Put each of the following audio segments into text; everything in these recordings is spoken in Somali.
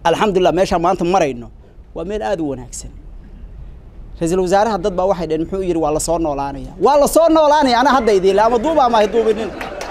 alxamdulilah meeshaan maanta marayno waa meel aada u wanaagsan ra-iisul wasaaraha dad baa waxay dhaheen muxuu yidhi waa lasoo noolaanaya waa lasoo noolaanaya ana hadda idiinle ama duuba ama duubinin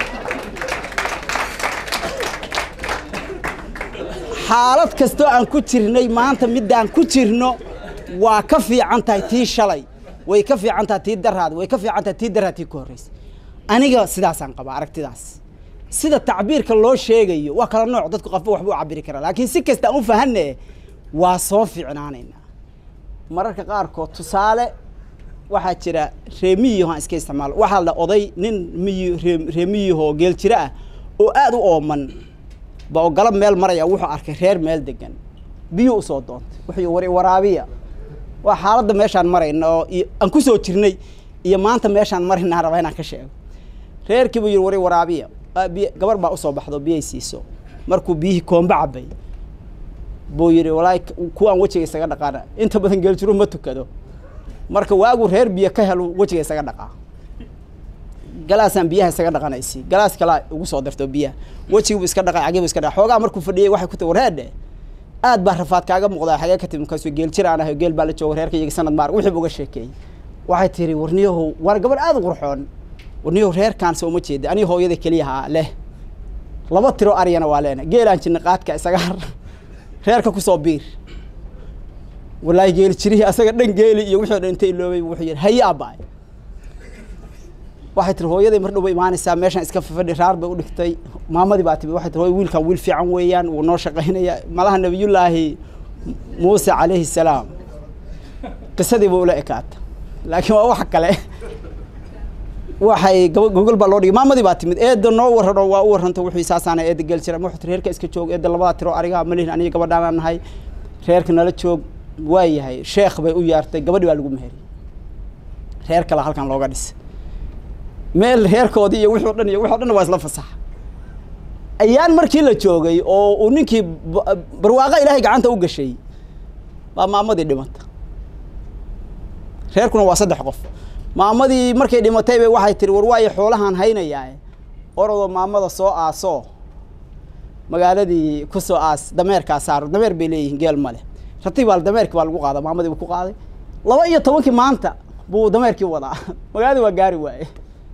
xaalad kastoo aan ku jirnay maanta middaan ku jirno waa ka fiican tahay tii shalay way ka fiican tahay tii daraad way ka fiican tahay tii daraad tii ka horreysay aniga sidaasaan qabaa aragtidaas sida tacbiirka loo sheegayo waa kala nooc dadku qofba waxba u cabiri karaa laakiin si kasta aan u fahanne waa soo fiicnaanaynaa mararka qaarkood tusaale waxaa jira reemiyiho aan iska isticmaalo waxaa la oday nin miyi reemiyihoo geel jiro ah oo aada u ooman ba oo galab meel maraya wuxuu arkay reer meel degan biyo usoo doontay wuxuu war waraabiya waa xaaladda meeshaan marayna oo aan ku soo jirnay iyo maanta meeshaan maraynaa rabaa inaan ka sheego reerkii buu yidhi wari waraabiya biy gabar baa usoo baxdo biyay siiso markuu biyihii koomba cabay buu yidhi walaahi kuwaan wejiga isaga dhaqaana inta badan geeljiru ma tukado marka waagu reer biyo ka helo wejiga isaga dhaqaa galaasaan biyaha isaga dhaqanaysi galaas kalaa ugu soo darto biyaha wejigiibu iska dhaqay cagiibu iska dhaqay xoogaa markuu fadhiyey waxay ku tahi wareedhe aad baa rafaad kaaga muuqdaa xagee ka timi markaasuu geel jir aan ahay geel baa la jooga reerka iyaga sanad maar wixii uga sheekeeyey waxay tiri warniyahow war gabar aada u qurxoon warniyahow reerkaan soo ma jeeda aniga hooyada keliyahaa leh laba tiro aryana waa leena geelaan jirna qaadka isaga har reerka kusoo biir walaahi geeli jirihii asaga dhan geeli iyo wixii o dhan inta iloobay wuxuu yidhi haye aabbaay waxay tiri hooyaday mar dhow ba imaanaysaa meeshaan iska fafadhi raar bay u dhigtay maamadii baa timi waxay tiri hooy wiilkan wiil fiican weeyaan wuu noo shaqaynaya malaha nabiyullaahi muuse calayhi salaam qisadii ba ula ekaata laakiin waa wax kale waxay gaba gogol baa loo dhigay maamadii baa timid eedda noo warrano waa u warranto wuxuu saasaana eedda geel jira wuxuu tiri reerka iska joog eedda labada tiro arigaa ma lihin aniga gabadhaanaan nahay reerka nala joog waa yahay sheekh bay u yaartay gabadhi baa lagu meheriyey reer kale halkan looga dhisay meel reerkoodii iyo wixii o dhan iyo wixi o dhan waa isla fasaxa ayaan markii la joogay oo uu ninkii barwaaqa ilaahay gacanta u gashay baa maamadii dhimata reerkuna waa saddex qof maamadii markay dhimatay bay waxay tiri war waayo xoolahaan haynayaa orodoo maamada soo aasoo magaaladii ku soo aas dameerkaa saaro dameer bay leeyihiin geel ma leh rati baa dameerkii baa lagu qaada maamadii buu ku qaaday laba iyo tobankii maanta buu dameerkii wadaa magaaladii waa gaari waaye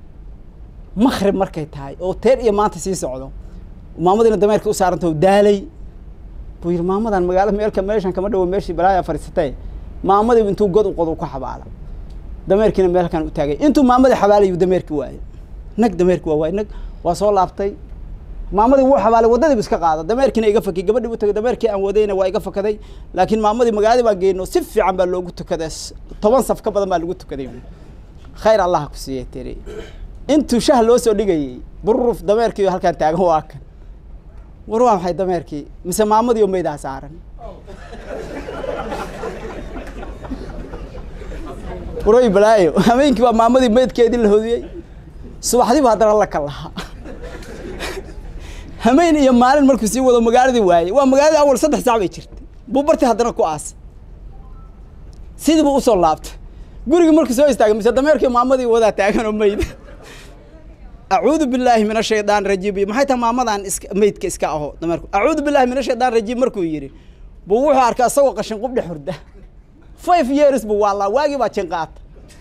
makrib markay tahay oo teer iyo maanta sii socdo maamadiina dameerkii u saaranta daalay buu yidhi maamadan magaalo meelka meeshan kama dhawo meeshii balaaya fadhiisatay maamadii intuu god u qodo ku xabaala dameerkiina meelkan u taagay intuu maamadii xabaalayuu dameerkii waayey nag dameerkii waa waayey nag waa soo laabtay maamadii wuu xabaalay waddadiibu iska qaada dameerkiina iga fakay gabadhii u tagay dameerkii aan wadayna waa iga fakaday laakiin maamadii magaaladii baan geyno si fiican baa loogu tukaday toban saf ka badan baa lagu tukaday khayr allah ku siiyey tiri intuu shah loo soo dhigayey bururuf dameerkii halkaan taagan waa kan war waa maxay dameerkii mise maamadii oo meydaa saaran waroy balaayo habeenkii baa maamadii meydkeedii la hodiyey subaxdiiba haddana la kalahaa hameen iyo maalin markuu sii wado magaaladii waayey waa magaaladii awal saddex saac bay jirtay buu bartii haddana ku aasay sidii buu usoo laabtay gurigii markuu soo istaagay mise dameerkii maamadii wadaa taagan oo meyd acuudu billaahi min ashaytaan rajiim maxay tahay maamadan iska meydka iska aho dameerku acuudu billahi min ashaytaan rajiim markuu yidhi buu wuxuu arkay isagoo qashin qubdhe hurda five years buu waalaa waagii baa jin qaata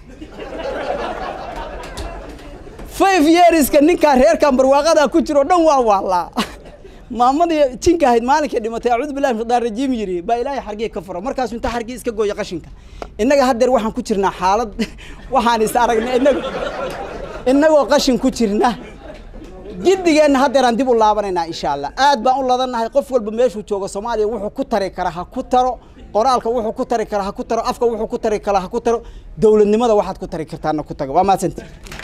five yearska ninkaa reerkan barwaaqadaa ku jiro dhan waa waalaa maamadii jinka ahayd maalinkay dhimatay acuudu billahi min shaytaan rajiim yidhi baa ilaahay xargii ka furo markaasu inta xargii iska gooya qashinka innaga haddeer waxaan ku jirnaa xaalad waxaan is aragnay innaga innagoo qashin ku jirna giddigeenna haddeeraan dib u laabanaynaa insha allah aad baan u ladannahay qof walba meeshuu joogo soomaaliya wuxuu ku tari karaa ha ku taro qoraalka wuxuu ku tari karaa ha ku taro afka wuxuu ku tari karaa ha ku taro dowladnimada waxaad ku tari kartaana ku tago waa mahadsanti